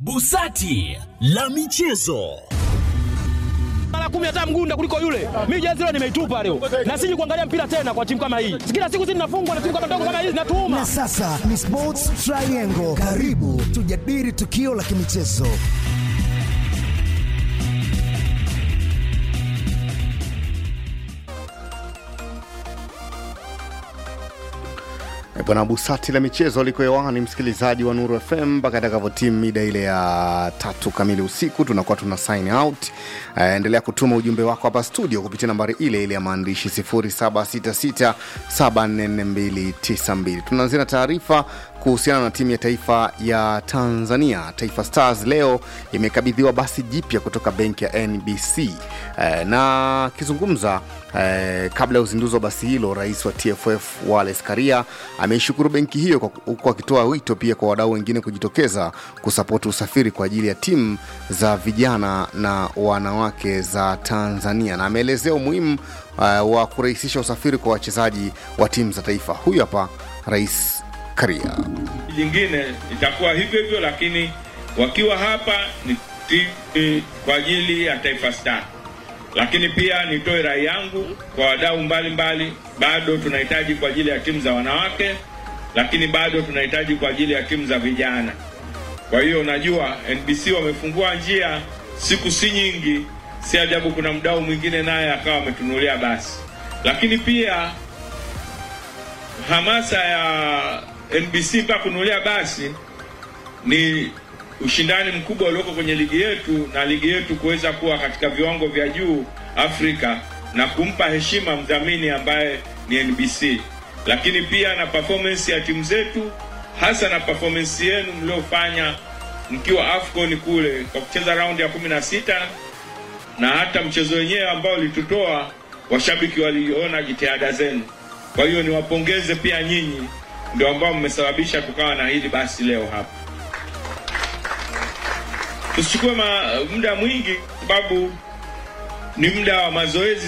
Busati la michezo. mara kumi hata mgunda kuliko yule. Mimi jezi leo nimeitupa leo, na siji kuangalia mpira tena kwa timu kama hii. Kila siku sisi tunafungwa na timu kama ndogo kama hizi, natuuma Na sasa ni Sports Triangle. Karibu tujadili tukio la kimichezo. E Bwana Busati la michezo liko hewani, msikilizaji wa Nuru FM mpaka itakavyotimu mida ile ya tatu kamili usiku, tunakuwa tuna sign out. Uh, endelea kutuma ujumbe wako hapa studio kupitia nambari ile ile ya maandishi 0766744292. Tunaanzia na taarifa kuhusiana na timu ya taifa ya Tanzania. Taifa Stars leo imekabidhiwa basi jipya kutoka benki ya NBC. Eh, na akizungumza eh, kabla ya uzinduzi wa basi hilo, rais wa TFF Wallace Karia ameishukuru benki hiyo kwa- huku akitoa wito pia kwa wadau wengine kujitokeza kusapoti usafiri kwa ajili ya timu za vijana na wanawake za Tanzania, na ameelezea umuhimu eh, wa kurahisisha usafiri kwa wachezaji wa timu za taifa. Huyu hapa Rais Karia. jingine itakuwa hivyo hivyo, lakini wakiwa hapa ni timu kwa ajili ya Taifa Star. Lakini pia nitoe rai yangu kwa wadau mbalimbali, bado tunahitaji kwa ajili ya timu za wanawake, lakini bado tunahitaji kwa ajili ya timu za vijana. Kwa hiyo najua NBC wamefungua njia, siku si nyingi, si ajabu kuna mdau mwingine naye akawa ametunulia basi, lakini pia hamasa ya NBC mpaka kununulia basi ni ushindani mkubwa ulioko kwenye ligi yetu na ligi yetu kuweza kuwa katika viwango vya juu Afrika na kumpa heshima mdhamini ambaye ni NBC, lakini pia na performance ya timu zetu, hasa na performance yenu mliofanya mkiwa AFCON kule kwa kucheza raundi ya kumi na sita na hata mchezo wenyewe ambao ulitutoa, washabiki waliona jitihada zenu. Kwa hiyo niwapongeze pia nyinyi, ndio ambao mmesababisha tukawa na hili basi leo hapa. Tusichukue ma- muda mwingi, sababu ni muda wa mazoezi